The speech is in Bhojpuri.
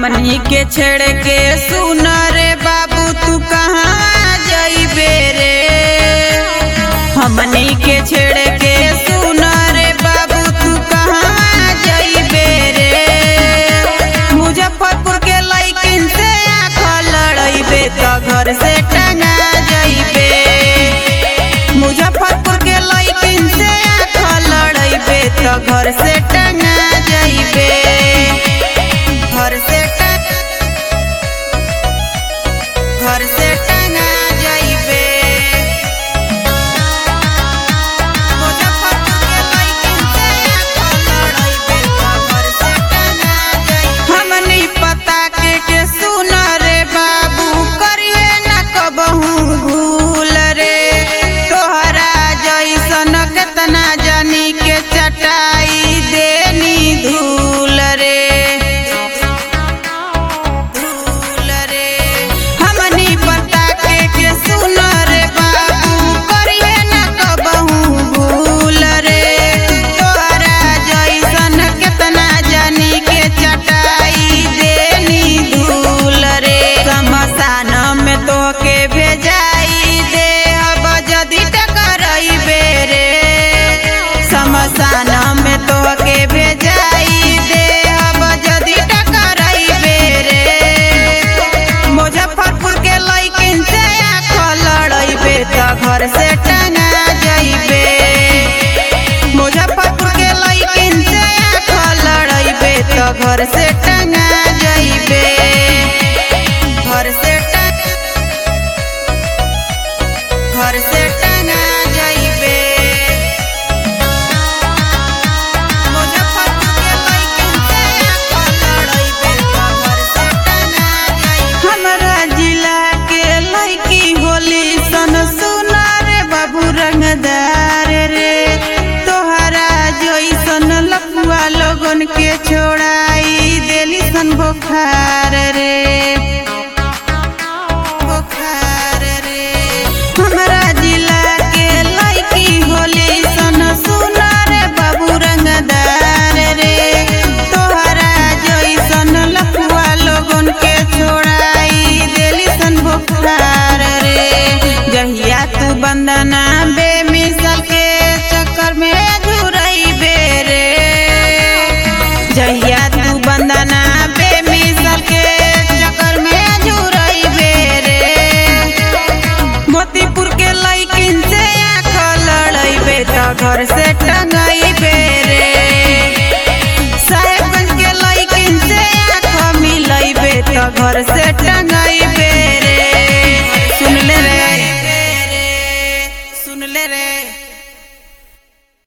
हमनी के छेड़ के सुन रे बाबू तू कहाँ जइबे रे हमनी के छेड़ के सुन रे बाबू तू कहाँ जइबे रे मुजफ्फरपुर के लइकिन से आँख लड़इबे तो घर से टंगा जइबे मुजफ्फरपुर के लइकिन से आँख लड़इबे तो घर से टंगा जइबे घर से टंग घर से टंगा जइबे मुजफ्फरपुर के लइकिन से आँख लड़इबे तो घर से टंगा जइबे हमनी पता के के सुन रे बाबू करिए न कबहू भूल रे तोहरा जैसन केतना जानी के चटाई देनी धूल रे धूल रे हमनी पता के के सुन रे बाबू करिए न कबहू भूल रे तोहरा जैसन केतना जानी के चटाई देनी धूल रे शमशान में तोके भेजाई दे अब जदि टकरइबे रे शमशान में तोके भेजाई दे अब जदि टकरइबे रे मुजफ्फरपुर के लइकिन से आँख लड़इबे तो घर से टंगा जइबे मुजफ्फरपुर के लइकिन से आँख लड़इबे तो घर से टंगा जइबे घर से टंग घर से टंगा जइबे मुजफ्फरपुर के लइकिन से आँख लड़इबे तो घर से टंगा जइबे हमरा जिला के लइकी होली सन सुना रे बाबू रंगदार रे तोहरा जइसन लफुआ लोगन के छोड़ाई देली सन बुखार रे बुखार रे हमरा जिला के लइकी होली सन सुना रे बाबू रंगदार रे तोहरा जइसन लफुआ लोगन के छोड़ाई देली सन बुखार रे जहिया तू बंदना बेमिसल के चक्कर में झुरइबे रे जहिया तू बंदना बेमिसल के चक्कर में झुरइबे रे मोतीपुर के लइकिन से आँख लड़इबे तो घर से टंगइबे रे साहेबगंज के लइकिन से आँख मिलइबे तो घर से